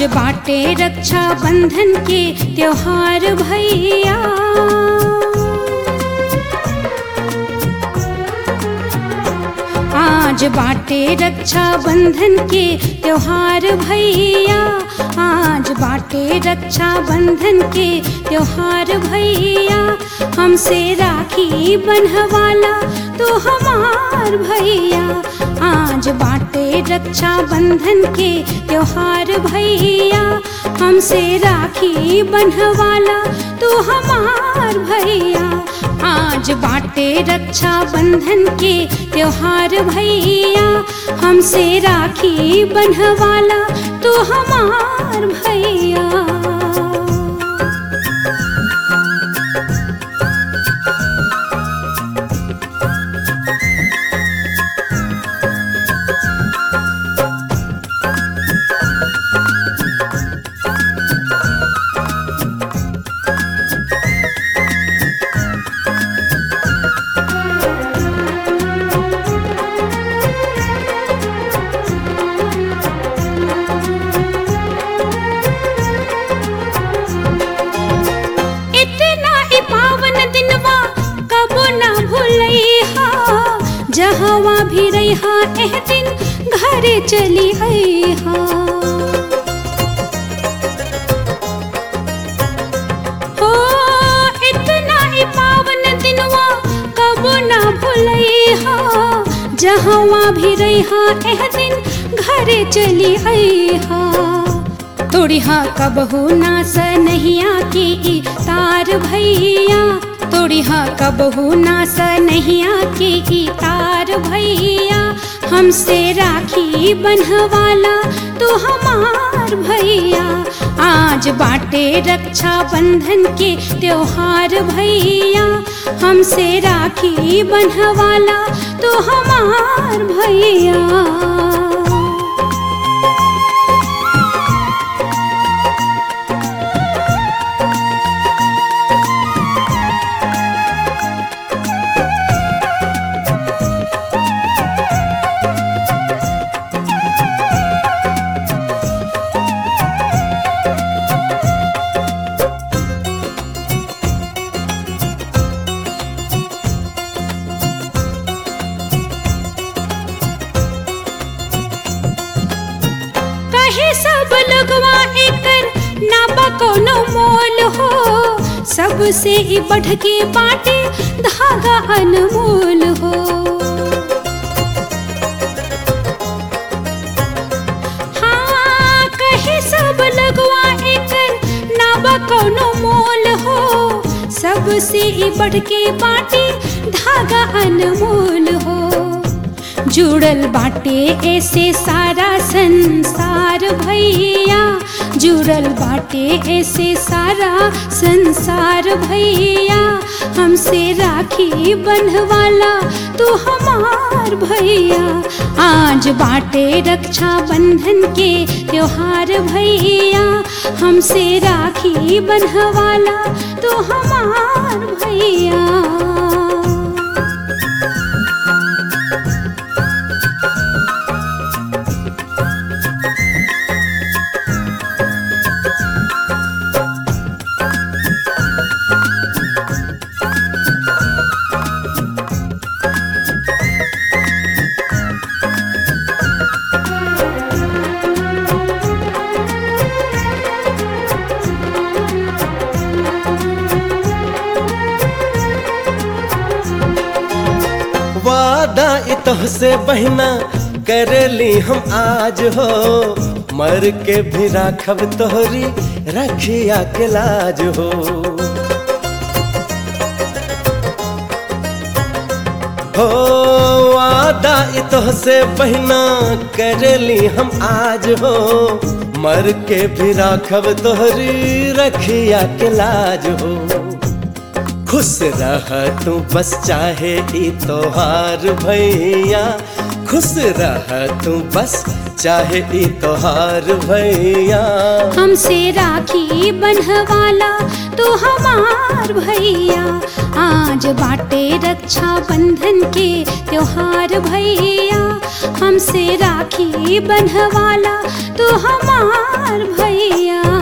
बाटे रक्षा बंधन के त्योहार भैया आज बाटे रक्षा बंधन के त्योहार भैया आज बाटे रक्षा बंधन के त्योहार भैया हमसे राखी बंधवाला तो हमार भैया आज बाटे रक्षा बंधन के त्योहार भैया हमसे राखी बंधवाला तो हमार भैया आज बाटे रक्षा बंधन के त्योहार भैया हमसे राखी बंधवाला तो हमार भैया इतना ही पावन दिनवा कबो ना भूलैहा जहवा भी रहा एह दिन घरे चली अइहा हो इतना ही पावन दिनवा कबो ना भूलैहा जहवा भी रहा एह दिन घरे चली अइहा तोड़िहा कबहू ना सनहिया की तार भैया तोड़िहा कबहू ना सनहिया की तार भैया हमसे राखी बंधवाला तो हमार भैया आज बाटे रक्षा बंधन के त्योहार भैया हमसे राखी बंधवाला तो हमार भैया कहे सब लगवा एकर नाबा कोनो मोल हो सबसे ही बढ़ के बाटे धागा अनमोल हो हाँ कहे सब लगवा एकर नाबा कोनो मोल हो सबसे ही बढ़ के बाटे धागा अनमोल हो जुड़ल बाटे ऐसे सारा संसार भैया जुड़ल बाटे ऐसे सारा संसार भैया हमसे राखी बंधवाला तो हमार भैया आज बाटे रक्षा बंधन के त्योहार भैया हमसे राखी बंधवाला तो हमार भैया वादा इतह से बहना करली हम आज हो मर के भी राखब तोहरी रखिया के लाज हो हो वादा इतह से बहना करली हम आज हो मर के भी राखब तोहरी रखिया के लाज हो खुश रह तू बस चाहे ई तोहार भैया खुश रह तू बस चाहे ई तोहार भैया हमसे राखी बंधवाला तो हमार भैया आज बाटे रक्षा बंधन के त्योहार भैया हमसे राखी बंधवाला तू हमार भैया